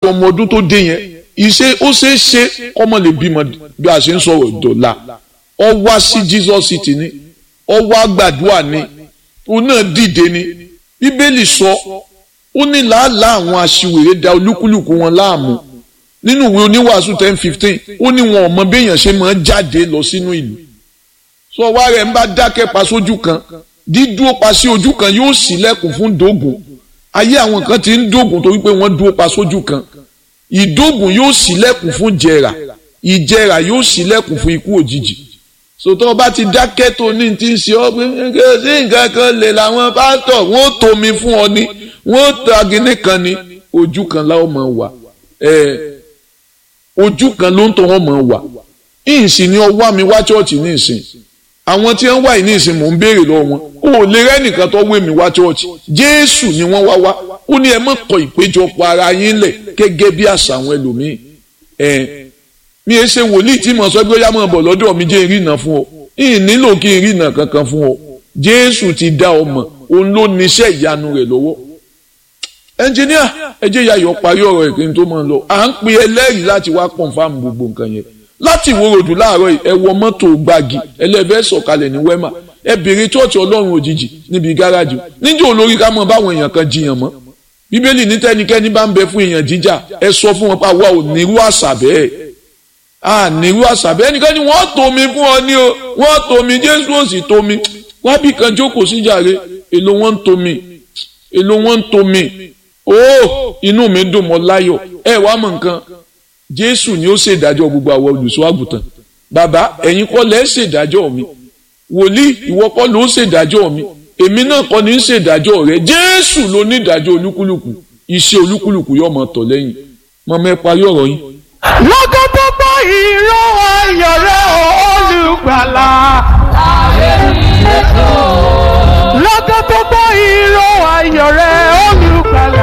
ọmọ ọdún tó dé yẹn ìṣe ó ṣeé ṣe ọmọ lè bímọ bí a ṣe ń sọ̀rọ̀ dọ̀la ọ wá sí Jesus city ni ọ wá gbàdúrà ni òun náà dìde ni bíbélì sọ ó ní làálàá àwọn aṣiwèrè da olúkúlùkù wọn láàmú nínú ìwé oníwàásù ten fifteen ó ní wọn ò mọ béèyàn ṣe máa jáde lọ sínú ìlú sọ wá rẹ̀ ń bá dákẹ́ pa sójú kan dídúró pa sí ojú kan yóò ṣílẹ̀kùn fún dógùn ayé àwọn kan ti ń dógùn torí pé wọ́n dúró pa sójú kan ìdógùn yóò ṣílẹ̀kùn fún jẹrà ìjẹrà yóò ṣílẹ̀kùn fún ikú òjijì sòtọ́ ọba ti dákẹ́ tó ní ti ń ṣe ọ́ pé sí nǹkan kan lè làwọn pásítọ̀ wọ́n tomi fún ọ ni wọ́n tagini kan ni ojú kan láwọn máa wà ojú kan ló ń tọ́ wọn máa wà ìsìn ni ọwọ́ mi wá chọ́ọ̀chì ní ìsìn àwọn tí wọ́n wà ní ìsìn mò ń béèrè lọ́wọ́ wọn ó lè rẹ́nìkan tó wé mi wá chọ́ọ̀chì jésù ni wọ́n wá wá ó ní ẹ má kọ ìpéjọpọ̀ ara yín lẹ̀ gẹ́gẹ́ bí àṣà àwọn ẹlòmíín mi ẹ ṣe wòlíì tí mo sọ pé ó yá mọ̀ bọ̀ lọ́dọ̀ mi jẹ́ ìrìnà fún ọ ìyìn nílò kí n rìnà kankan fún ọ jésù ti dá ọ mọ̀ òun ló níṣẹ́ ìyanu rẹ̀ lọ́wọ́ ẹnjìníà ẹ jẹ́ yayọ̀ parí ọ̀rọ̀ ẹ̀ kí n tó máa lọ à ń pe ẹlẹ́rìí láti wá kọ̀ǹfàmù gbogbo nǹkan yẹn láti ìwòròdú láàárọ̀ ẹ wọ mọ́tò gbági ẹlẹ́fẹ́ sọ̀kalẹ̀ ní wẹ́mà ẹ bèrè chọ́ọ̀chì ọlọ́run òjijì níbi gáràjì níjẹ́ olórí ká mọ̀ báwọn èèyàn kan jiyàn mọ́ bíbélì ní tẹ́nikẹ́ni bá ń bẹ fún èèyàn jíjà ẹ sọ fún wọn pa wá ò nírú àṣà bẹ́ẹ̀ à nírú àṣà bẹ́ẹ̀ ẹnikẹ́ni wọ́n tomi fún ọ ní o wọ́n tomi jésù ò sì tomi wábì kan jókòó síjàre èlò wọn ń tomi èlò wọn ń tomi ó inú mi dùn mọ́ láyọ̀ ẹ wá mọ̀ nǹkan jésù ni ó ṣèdájọ́ gbogbo àwọn olùṣọ́ àgùntàn bàbá ẹ̀yin kọ́ lẹ́ ṣèdájọ́ mi wòlíì ìwọ kọ́ ló ṣèdájọ́ mi èmi náà kọ́ ni ń ṣèdájọ́ rẹ jésù ló ní ìdájọ́ olúkúlùkù iṣẹ́ olúkúlùkù yóò máa tọ̀ lẹ́yìn mọ̀mọ́ ẹ parí ọ̀rọ̀ yín. lọ́gọ́ tó gbọ́ ìró ayọ̀ rẹ̀ olùgbàlà. lọ́gọ́ tó gbọ́ ìró ayọ̀ rẹ̀ olùgbàlà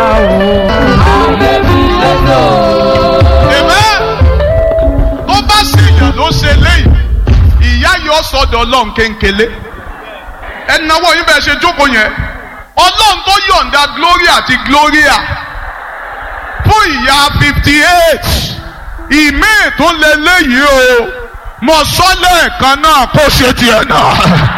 Amen. tó bá ṣèyàn ló ṣe léyìí ìyá yóò sọdọ̀ ọlọ́run kéńkélé ẹnáwó yín bẹ́ẹ̀ ṣe jókòó yẹn ọlọ́run tó yọ̀ǹda gloria àti gloria fún ìyá fifty eight ìmí tó lé léyìí o mo sọ lẹ́ẹ̀kan náà kó ṣe tiẹ̀ náà.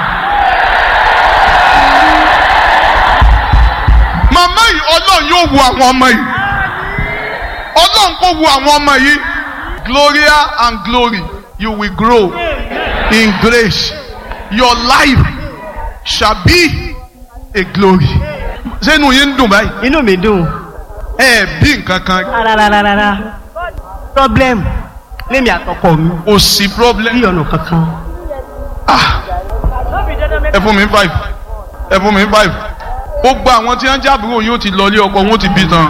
màmá yìí ọlọ́run yóò wo àwọn ọmọ yìí ọlọ́run kò wo àwọn ọmọ yìí gloria and glory you will grow in grace your life shall be a glory. ṣé inú yín ń dùn báyìí. inú mi dùn. ẹ bí nǹkan kan. rárárárá problem lémi àtọkọ mi. kò sí problem. bí ọ̀nà kankan. ah ẹ fún mi five ẹ fún mi five gbogbo àwọn tí wọ́n jábúrò yóò ti lọ ilé ọkọ wọn ó ti bí tán.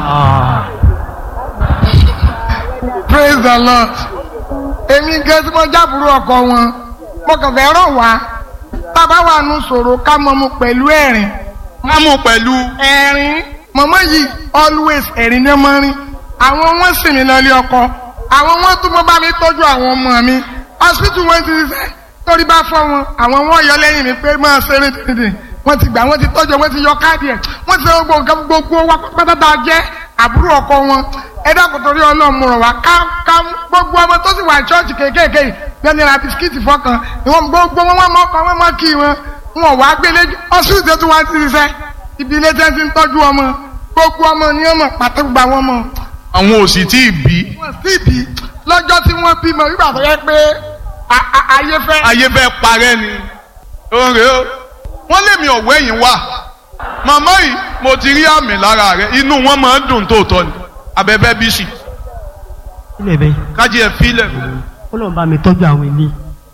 praise the lord èmi gẹ́ tí mo jábùrú ọkọ wọn mo kàn fẹ́ ràn wá bàbá wa nu sọ̀rọ̀ ká mọ mu pẹ̀lú ẹ̀rín. ká mú pẹ̀lú. ẹ̀rín mọ̀mọ́ yìí always ẹ̀rín ní ọmọ rin àwọn wọn sì mí lọlé ọkọ àwọn wọn tún mọ bá mi tọ́jú àwọn ọmọ mi hospital wọn ti ṣiṣẹ́ torí bá fọ́ wọn àwọn wọn yọ lẹ́yìn mi pé máa ṣeré dídì wọ́n ti gbà wọ́n ti tọ́jú wọ́n ti yọ káàdì ẹ̀ wọ́n ti ṣe gbogbo nǹkan gbogbo wa pátápátá jẹ́ àbúrò ọkọ wọn ẹ dákun torí ọlọ́run rọ̀ wá ká ká gbogbo ọmọ tó sì wà ṣọ́ọ̀ṣì kéékèèké yẹn ní ra bisikíìtì fọkàn ìwọ̀n gbogbo wọn wọn mọ́kàn wọn mọ́ kí wọn wọn wá gbélé ọsùn tó tún wá ti ṣiṣẹ́ ibi ilé tẹ́ ti ń tọ́jú ọmọ gbogbo ọmọ ni ọmọ pàtó gba wọn mọ. àwọn ò sì tí ì bí. wọn sì bí lọ́jọ́ tí wọ́n bímọ nígbà tó yẹ pé ayé fẹ́. ayé fẹ́ parẹ́ ni oore o wọ́n lé mi ọ̀wọ́ ẹ̀yìn wá màmá yìí mo ti rí àmì lára rẹ inú wọn máa ń dùn tóòtọ́ ni abẹ́fẹ́ bí sì. ilé bẹ́ẹ̀. kájí ẹ fílẹ̀. ó lọ́n bá mi tọ́jú àwọn ilé.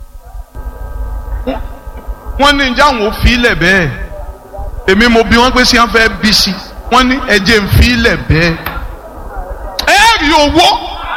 wọ́n ní njẹ́ àwọn ò fílẹ̀ bẹ́ẹ̀ èmi mo bí wọ́n pé sí wọn fẹ́ bí sí wọ́n ní ẹ̀jẹ̀ ń fílẹ̀ bẹ́ẹ̀. ẹ rí owó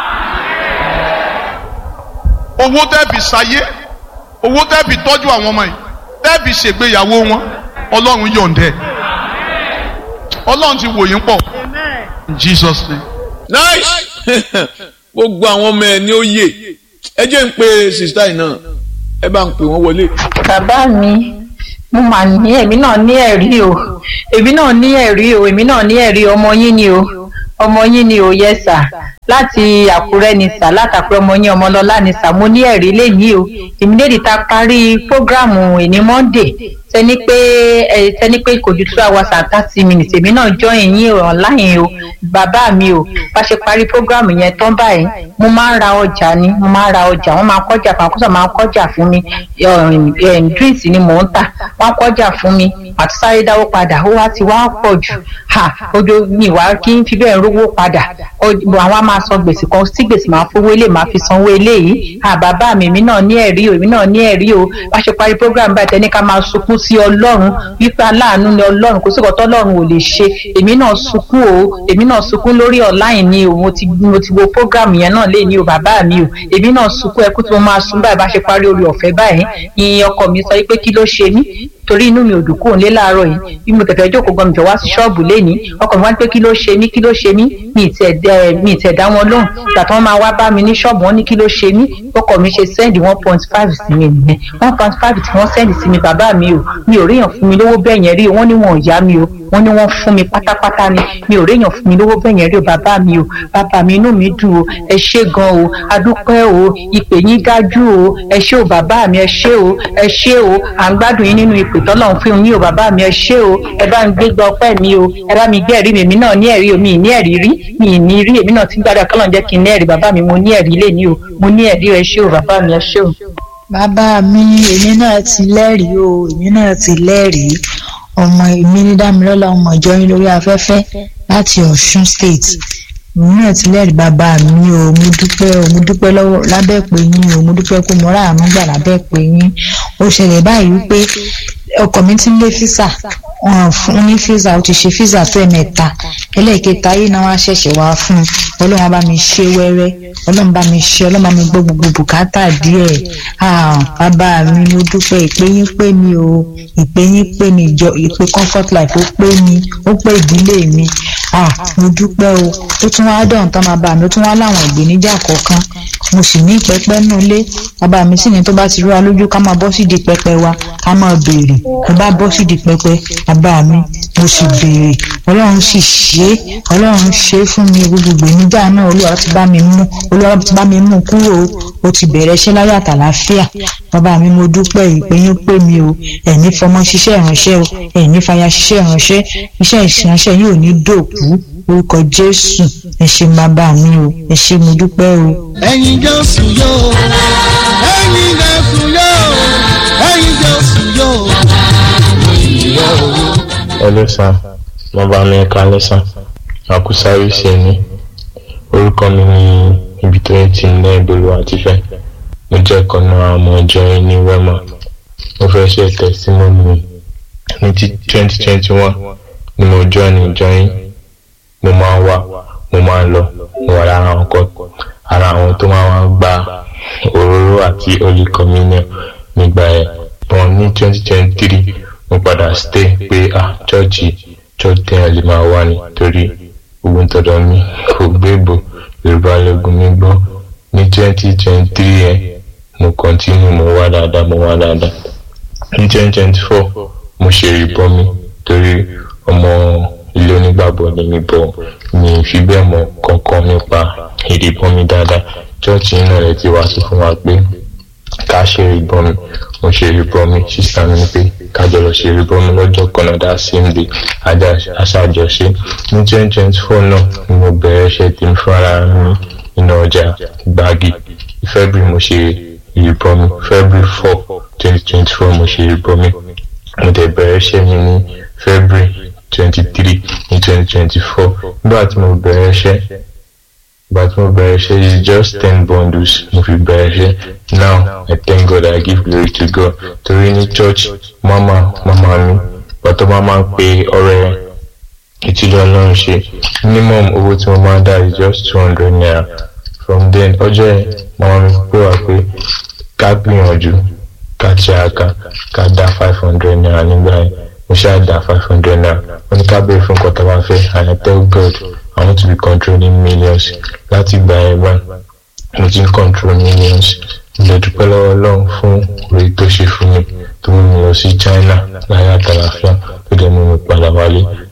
owó tẹ́ fi ṣayé owó tẹ́ fi tọ́jú àwọn ọmọ yìí tẹ́ fi ṣègbéyàwó wọn ọlọ́run yọ̀ǹdẹ̀ ọlọ́run ti wò yín pọ̀ in Jesus name. nice gbogbo àwọn ọmọ ẹ ní ó yè ẹ jẹ́ ń pe sista yìí náà ẹ bá ń pè wọ́n wọlé. bàbá mi mo mà ní èmi náà ní ẹ̀rí o èmi náà ní ẹ̀rí o èmi náà ní ẹ̀rí ọmọ yín ni o ọmọ yín ni ò yẹ sà láti àkúrẹ́ ni sà látàkúrẹ́ ọmọ yín ọmọlọ́lá ni sà mo ní ẹ̀rí lẹ́yìn o ìmídèdì ta parí prógráàmù ìní monday tẹni pé ẹ tẹni pé kò ju two hours and thirty minutes èmi náà join yín online o bàbá mi o bá ṣe parí prógráàmù yẹn tán báyìí mo máa ń ra ọjà ni mo máa ń ra ọjà wọn máa kọjà fún akọ́sọ̀ máa ń kọjà fún mi drinks ni mò ń tà wọn kọjà fún mi àti sáré dáwó padà ó wá ti wá pọ̀ jù ha ojú mi wá kí n fi bẹ́ẹ̀ rówó padà àwọn máa san gbèsè kan tí gbèsè máa fowó ilé máa fi sanwó eléyìí ha bàbá mi èmi náà ní ẹ̀rí o èmi náà ní ẹ̀rí o bá ṣe parí program báyìí tẹ́ni ká máa sunkún sí ọlọ́run wípé aláàánú ni ọlọ́run kò sí ìkọ́tọ́ ọlọ́run ò lè ṣe èmi náà sunkún o èmi náà sunkún lórí online ni o mo ti mo ti wo program yẹn náà lé ní o bàbá mi o èmi náà sunkún ẹkú tí mo máa sun báyìí bá ṣe parí orí ọ̀fẹ́ báyìí ìyẹn ọkọ mi sọ pé kí ló ṣe mí torí inú mi ò dùn kúrò nílé láàárọ̀ yìí bí mo tẹ̀fẹ̀ jókòó gan mi jọ wá sí ṣọ́ọ̀bù lénìí ọkọ mi wá pé kí ló ṣe mí kí ló ṣe mí mi ì tẹ̀ dá wọn lóhùn ìgbà tí wọ́n máa wá bá mi ní ṣọ́ọ̀bù wọn ní kí ló ṣe mí ọkọ mi ṣe sẹ́ndì one point five sí mi nìyẹn one point five tí wọ́n sẹ́ndì sí mi bàbá mi o mi ò ríyàn fún mi lówó bẹ́ẹ̀ yẹn rí o wọ́n ní wọn ò yá mi o wọ́n ní wọ́n fún mi pátápátá ni mi ò ríyàn fún mi lówó bẹ́ẹ̀ yẹn rí o bàbá mi o bàbá mi inú mi dùn o ẹ ṣé gan o adúpẹ́ o ìpè yín dájú o ẹ ṣé o bàbá mi ẹ ṣé o ẹ ṣé o à ń gbádùn yín nínú ìpè tọ́lọ̀ ń fún yín o bàbá mi ẹ ṣé o ẹ bá ń gbégbá ọpẹ́ mi o ẹ bá mi gbé ẹ̀rí mi èmi náà ní ẹ̀rí o mi ì ní ẹ̀rí rí mi ì ní rí èmi náà ti ń gbádùn akọ́lọ̀ jẹ́ kí n ní ẹ̀rí bàbá mi mo ní ẹ̀rí lé ní o mo ní ẹ̀rí ẹ ṣé o bàbá mi ẹ ṣé o. bàbá mi èmi náà ti lẹ́rìí o èmi náà ti lẹ́rìí ọmọ èmi ní dámilọ́lá ọmọ ìjọ yín lórí afẹ́fẹ́ láti ọ̀ṣun state èmi náà ti lẹ́rìí bàbá mi o mo dúpẹ́ o mo dúpẹ́ lọ́wọ́ lábẹ́ pé yín o mo dúpẹ́ pé mo rà àánú gbà lábẹ́ pé yín ó ṣẹlẹ̀ báyìí wípé ọkọ mi ti ń lé físà wọn fún ní físà ó ti ṣe físà tó ẹ̀mẹ́ta ẹlẹ́ẹ̀kẹta yìí náà wá ṣẹ̀ṣẹ̀ wá fún un ọlọ́run bá mi ṣe wẹ́rẹ́ ọlọ́run bá mi ṣe ọlọ́run bá mi gbọ́ gbogbo bùkátà díẹ̀ bàbá mi mo dúpẹ́ ìpè yín pé mi o ìpè yín pé mi ìjọ ìpè comfort life ó pé mi ó pé ìdílé mi mo dúpẹ́ o ó tún wá dọ̀hún tán máa bá mi ó tún wá láwọn ìgbéníjà kọ̀ọ̀kan mo sì ní pẹpẹ nù lé bàbá mi sì ní tó bá ti rú wa lójú ká máa bọ́ sídìí pẹpẹ wa ká máa béèrè mo bá bọ́ sídìí pẹpẹ bàbá mi mo sì béèrè ọlọ́run sì ṣe é ọlọ́run ṣe é fún mi gbogbo ìgbéníjà náà olúwa ti bá mi mú olúwa ti bá mi mú kúrò ó ti bẹ̀rẹ̀ iṣẹ́ láyé àtàláfíà bàbá mi mo dúpẹ́ ìpè yín pé mi o ẹ̀ní fọmọ ṣiṣẹ́ ìránṣẹ́ o ẹ̀ní fàyà ṣiṣẹ́ ìránṣẹ́ iṣẹ́ ìránṣẹ́ yìí ò ní dòkú orúkọ jésù ẹ ṣé bàbá mi o ẹ ṣé mo dúpẹ́ o. ẹ̀yin jésù yóò ẹ̀yin jésù yóò ẹ̀yin jésù yóò. Hello sir, mo bá mi ẹ̀ka lẹ́sàn, àkúsáré ṣe ni. Orúkọ mi ni ibi tó ń ti ní ìbòlú àtifẹ́. Mo jẹ́ kan náà ọmọ ìjọ yín ní Wema. Mo fẹ́ ṣe testimony ní ti twenty twenty one ni mo join ìjọ yín. Mo máa ń wá, mo máa ń lọ, mo wà lára àwọn kan ara àwọn tó máa ń gba òróró àti holy communion nígbà yẹn. Bọ́n ní twenty twenty three mo padà stay pé ah chọ́ọ̀chì church téèyàn lè máa wá ni torí gbogbo tọ̀dọ̀ mi kò gbégbò yorùbá lẹ́gùn mi gbọ́ ní twenty twenty three yẹn mo continue mo wá dáadáa mo wá dáadáa ní twenty twenty four mo ṣe ìbọn mi torí ọmọ ilé onígbàgbọ́ ni mi bọ̀ mi fi bẹ́ẹ̀ mọ̀ kankan nípa ìdìbọn mi dáadáa church náà rẹ̀ ti wá sí fún wa pé ká ṣe ìbọn mi mo ṣe ìbọn mi sísá mi pé kájọ lọ ṣe ìbọn mi lọ́jọ́ kan náà dá sí ibi aṣáájọṣe ní twenty twenty four náà ni mo bẹ̀rẹ̀ iṣẹ́ tí mo fara mi nínú ọjà gbági february mo ṣe ìbọn mi february four twenty twenty four mo ṣe ìbọn mi mo dẹ̀ bẹ̀rẹ̀ iṣẹ́ mi ní february twenty three ní twenty twenty four nígbà tí mo bẹ̀rẹ̀ iṣẹ́ but mo bẹ̀rẹ̀ ṣe is just ten bundles mo fi bẹ̀rẹ̀ ṣe now i thank god i give glory to god torí ní church mama mama mi bàtọ́ máa máa ń pe ọ̀rẹ́ ìtìlẹ̀ ọlọ́run ṣe minimum owó tí mo máa ń dá is just two hundred naira from then ọjọ́ yẹn mama mi pè wá pé ká gbìyànjú ká tíráka ká dá five hundred naira nígbà yẹn mo ṣáà dá five hundred naira wọ́n ní ká béèrè fún nǹkan tó bá fẹ́ and i tell god i want to be controlling millions láti gba ẹ̀ bá mo ti ń control millions mo dúpẹ́ lọ́wọ́ ọlọ́run fún orí tó ṣe fún mi tó mú mi lọ sí china láyé àtàlàfíà tó dẹ̀ mú mi padà wálé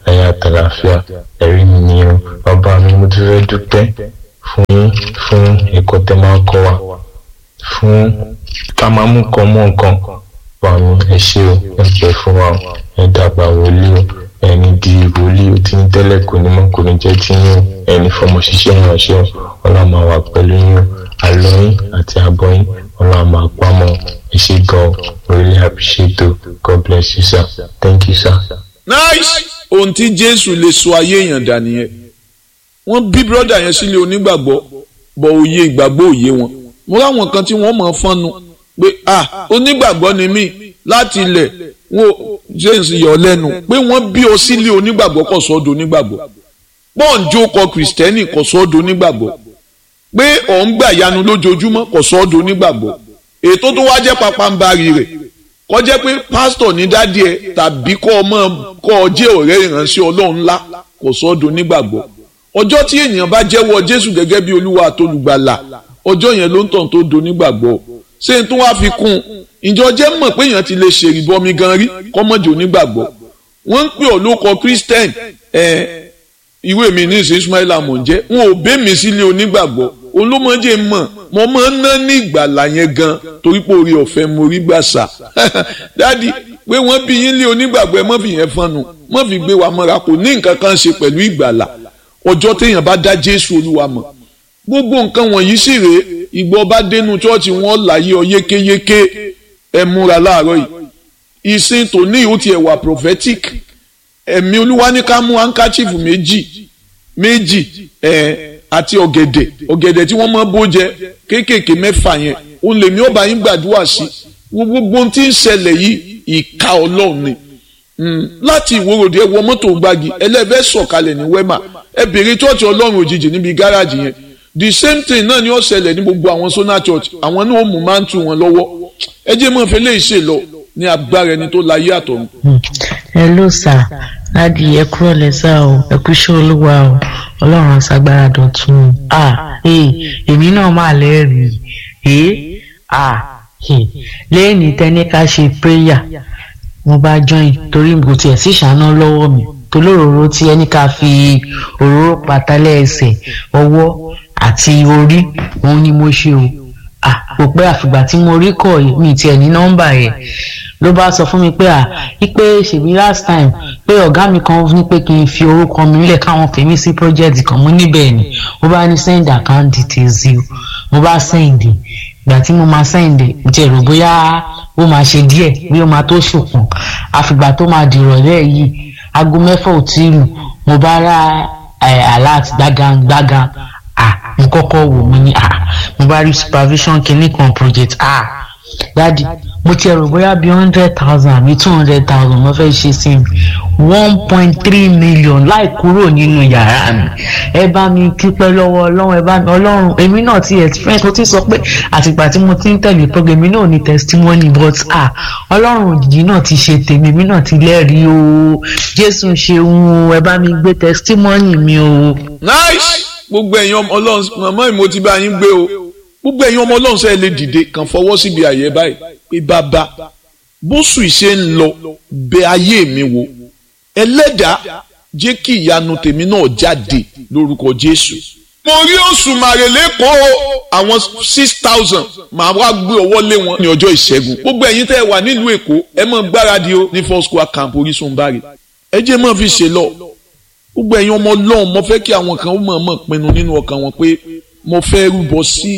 ẹ̀yà àtàlàfíà ẹ̀rí mi ni o bàbá mi mo ti fẹ́ dúpẹ́ fún fún ẹ̀kọ́ tẹ́ máa ń kọ́ wa fún ká máa mú nǹkan mọ́ nǹkan wà mí ẹ ṣé o ẹ pẹ́ fún wa o ẹ dàgbà wòlíì o ẹni di wòlíì o tí ń tẹ́lẹ̀ kò ní mọ́ kò ní jẹ́ tí yín o ẹni fọmọ ṣiṣẹ́ ìránṣẹ́ o ọlọ́run máa wà pẹ̀lú yín o àlọ́ yín àti àbọ̀ yín ọlọ́run máa pamọ́ ẹ ṣé gan o really appreciate o God bless you sir thank you sir. nice ohun tí jésù lè sọ ayé èèyàn dà nìyẹn wọ́n bí brọ́dà yẹn sílé onígbàgbọ́ bọ̀ òye ìgbàgbọ́ òye wọn mo ráwọn kan tí wọ́n mọ̀ fọ́nnu pé ah onígbàgbọ́ ni mí láti ilẹ̀ wọn james yọ lẹ́nu pé wọ́n bí ọ sílé onígbàgbọ́ kò sọ́dọ̀ onígbàgbọ́ pọ́ǹjó kọ kìrìsìtẹ́nì kò sọ́dọ̀ onígbàgbọ́ pé ọ̀ ń gbà yanu lójoojúmọ́ kò sọ́dọ̀ onígbàgbọ́ ètò tó wá jẹ́ papambarì rẹ̀ kó jẹ́ pé pásítọ̀ ní dádì ẹ̀ tàbí kọ́ ọmọ kọ́ ọ jẹ́ ọ̀rẹ́ ìránṣẹ́ ọlọ́run ńlá kò sọ́dọ̀ onígbàgbọ́ ọjọ́ tí ènìyàn bá jẹ́wọ́ jésù gẹ́gẹ́ bí olúwa àtolùgbàlà ọjọ́ yẹn ló ń tàn tó do nígbàgbọ́ ṣé n tún wá fi kún un ìjọ jẹ́ mọ̀ pé èèyàn ti lè ṣèrìbọmi gan rí kọ́mọ́jì onígbàgbọ́ wọ́n ń pè ọ́ lóko christian ẹ̀ ìwé mi ní ìsìn ismaila mò ń jẹ́ wọn ò bẹ́ mi sílé onígbàgbọ́ olómọdé mọ̀ mo máa ń ná ní ìgbàlà yẹn gan torí pé orí ọ̀fẹ́ mo rí gbàsà dádì pé wọ́n bí yín lé onígbàgbọ́ ẹ mọ́ fi yẹn fọ́nù mọ́ fi gbé wa mọ́ra kò ní nǹkan kan ṣe pẹ̀lú ìgbàlà ọjọ́ téèyàn bá dá jésù olúwa mọ̀ gbogbo nǹkan wọ̀nyí sì rèé ìgbọ́ bá dénú chọ́ọ̀chì wọn láyé ọ yékéyéké ẹ múra láàárọ̀ yìí ìsìn tòní ìhó tiẹ̀ wà prophetic ẹ̀mí olúwa ní ká mú handkerchief méjì méjì ẹ̀ àti ọ̀gẹ̀dẹ̀ ọ̀gẹ̀dẹ̀ tí wọ́n máa bó jẹ kéékèèké mẹ́fà yẹn òun lèmi ọba yín gbàdúrà sí gbogbo ohun tí ń ṣẹlẹ̀ yìí ìka ọlọ́run ni láti ìwòròdì ẹ wọ mọ́tò gbági ẹlẹ́fẹ́ sọ̀kalẹ̀ ní wẹ́mà ẹ bèrè chọ́ọ̀chì ọlọ́run òjijì níbi gáràjì yẹn the same thing náà ni ó ṣẹlẹ̀ ní gbogbo àwọn sona church àwọn náà ó mú máa ń tu wọn lọ́wọ́ ẹ jẹ́ mọ́ fẹ́ lè ṣe lọ ní agbára ẹni tó láyé àtọ̀run. hello sir ládi ẹ kúrò lẹ́sà o ẹ kú iṣẹ́ olúwa o ọlọ́run aṣagbára dọ̀tun ah èmi náà máa lẹ́rìí eh ah lẹ́yìn tẹ́ni ká ṣe prayer mo bá join torí kò tiẹ̀ sí ìṣáná lọ́wọ́ mi tolóróró tí ẹni ká fi òróró pàtàlẹ́ ẹsẹ̀ ọwọ́ àti orí òun ni mo ṣe o ah kò pẹ́ àfìgbà tí mo rí kọ̀ mi tiẹ̀ ní nọ́mbà yẹn ló bá sọ fún mi pé à wípé ṣèbí last time pé ọ̀gá mi kan ní pé kí n fi orúkọ mi nílẹ̀ káwọn fèmí sí project kan mú níbẹ̀ ni mo bá ní send account details yìí mo bá send ìgbà tí mo máa send jẹ́ rò bóyá ó máa ṣe díẹ̀ bí ó máa tó ṣùpọ̀n àfìgbà tó máa dìrọ̀lẹ́ yìí aago mẹ́fà ò tí ì lù mo bá ra alert gbágan gbágan ah mo kọ́kọ́ wò mo ní ah mo bá rí supervision kìíní kan project ah dadi mo ti ẹ̀rọ bóyá bíi hundred thousand àbí two hundred thousand mo fẹ́ ṣe sí mi one point three million láì kúrò nínú yàrá mi ẹ bá mi dúpẹ́ lọ́wọ́ ọlọ́run ẹ bá mi ọlọ́run èmi náà ti experience mo ti sọ pé àtìgbà tí mo ti ń tẹ̀lé program mi náà ní testimony but ah ọlọ́run òjijì náà ti ṣe tèmi èmi náà ti lẹ́rìí o jésù ṣeun o ẹ bá mi gbé testimony mi o. nice gbogbo ẹ̀yin ọmọ ọlọ́run màmá mi mo ti bá yín gbé o gbogbo ẹ̀yin ọmọ ọlọ́run sẹ́yìn lè dìde kàn fọwọ́ síbi àyè báyìí pé bàbá bóṣù ìṣe ń lọ bẹ ayé mi wò ẹlẹ́dàá jẹ́ kí ìyanu tèmi náà jáde lórúkọ jésù. mo rí oṣù màrèlé kó àwọn six thousand màá wá gbé ọwọ́ lé wọn ní ọjọ́ ìṣẹ́gun gbogbo ẹ̀yin tẹ́ ẹ wà nílùú èkó ẹ mọ̀ gbáradì o ní four square camp orísun bari ẹ jẹ́ mọ̀ fi ṣe lọ gbogbo ẹ̀yin ọmọ ọlọ́run mo fẹ́ kí àwọn kan ó mọ̀ mọ̀ pinnu nínú ọkàn wọn pé mo fẹ́ rúbọ sí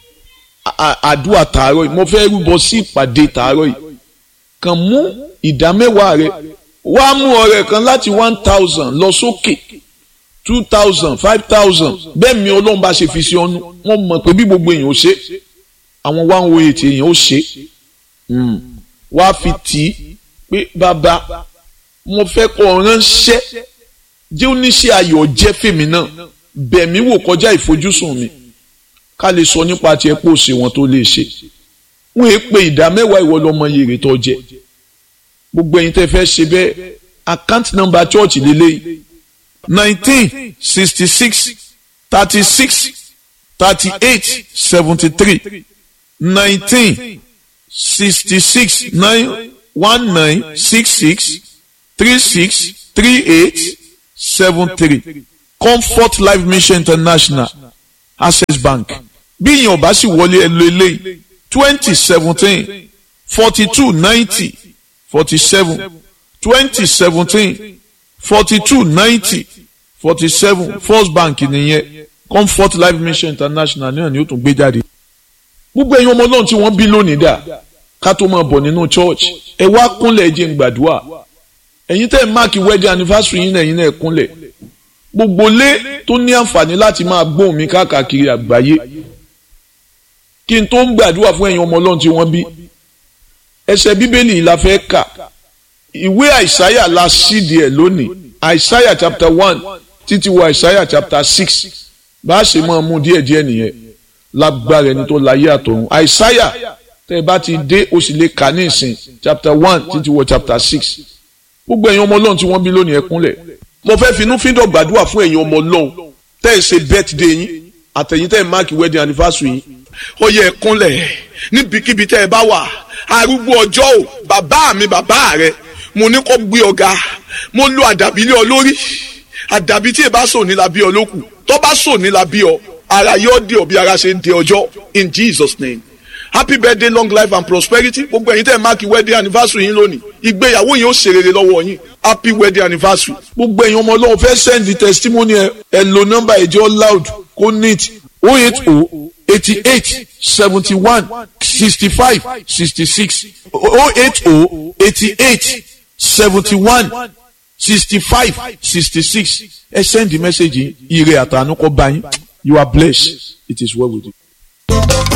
àdúrà tààrọ̀ yìí mo fẹ́ rúbọ sí ìpàdé tààrọ̀ yìí kàn mú ìdá mẹ́wàá rẹ wá mú ọrẹ kan láti one thousand lọ sókè two thousand five thousand bẹ́ẹ̀ mi ọlọ́run bá ṣe fi sí ọ́nú wọ́n mọ̀ pé bí gbogbo èèyàn ó ṣe àwọn one oh eight èèyàn ó ṣe wá fi tì í pé bàbá mo fẹ́ kọ́ ọ ránṣẹ́ jẹ́ oníṣẹ́ ayọ̀ jẹ́ fèmí náà bẹ̀mí wò kọjá ìfojúsùn mi ká lè sọ nípa tiẹ̀ pò sí wọn tó lè ṣe wọ́n èé pe ìdá mẹ́wàá ìwọ lọ́mọ yèrè tó jẹ gbogbo ẹ̀yin tẹ́ fẹ́ ṣe bẹ́ẹ̀ account number church lélẹ́yìí nineteen sixty six thirty six thirty eight seventy three nineteen sixty six nine one nine six six three six three eight seven three comfort life mission international access bank bí ìyẹn ọba sì wọlé ẹ lo eléyìí twenty seventeen forty two ninety forty seven twenty seventeen forty two ninety forty seven first bank nìyẹn comfort life mission international náà ni ó tún gbé jáde gbogbo ẹ̀yin ọmọ náà tí wọ́n bí lónìí dà ká tó máa bọ̀ nínú church ẹ wá kúnlẹ̀ jẹ́ ń gbàdúrà ẹ̀yin tẹ́ ẹ̀ máàkì wedding anniversary yín ẹ̀yin náà kúnlẹ̀ gbogbo lé tó ní àǹfààní láti máa gbóhùn mi káàkiri àgbáyé kí n tó ń gbàdúrà fún ẹ̀yin ọmọ ọlọ́run tí wọ́n bí ẹsẹ̀ bíbélì la fẹ́ kà ìwé àìsáyà la sídìí ẹ̀ lónìí àìsáyà chapter one títí wọ àìsáyà chapter six bá a ṣe máa mú díẹ̀díẹ̀ nìyẹn lágbára ẹni tó láyé àtọ̀run àìsáyà tẹ́ ẹ bá ti dé o sì lè kà ní ìsìn chapter one títí wọ chapter six gbogbo ẹ̀yin ọmọ ọlọ́run tí wọ́n bí lónìí ẹ kúnlẹ̀ mo fẹ́ finú fíndọ̀ gbàdúrà fún ẹ̀yin ọmọ ọlọ́run tẹ́ ẹ ṣe birthday yín àtẹ̀yìn tẹ́ ẹ máàkì wedding anniversary yín ó yẹ kúnlẹ̀ níbikíbi tẹ́ ẹ bá wà arúgbó ọjọ́ ò bàbá mi bàbá rẹ mo ní kó gbé ọ̀gá mo lo àdàbí lé ọ lórí àdàbí tí ẹ bá sò ní la bí ọ lókù tó bá sò ní la bí ọ ara yóò dé ọ bí ara ṣe ń dé ọjọ́ in Jesus name happy birthday long life and prosperity gbogbo ẹ̀yin tẹ́ ẹ máàkì wedding anniversary yín lónìí ìgbéyàwó yín ó ṣe rere lọ́wọ́ yín happy wedding anniversary. gbogbo ẹ̀yin ọmọ ọlọ́run fẹ́ send the testimony ẹ ẹ lo nọ́mbà ẹ̀jẹ̀ loud kó neat oh eight oh eighty eight seventy one sixty five sixty six oh eight oh eighty eight seventy one sixty five sixty six ẹ send the message yìí ire àtànú kọ́ bá yín you are blessed it is well with you.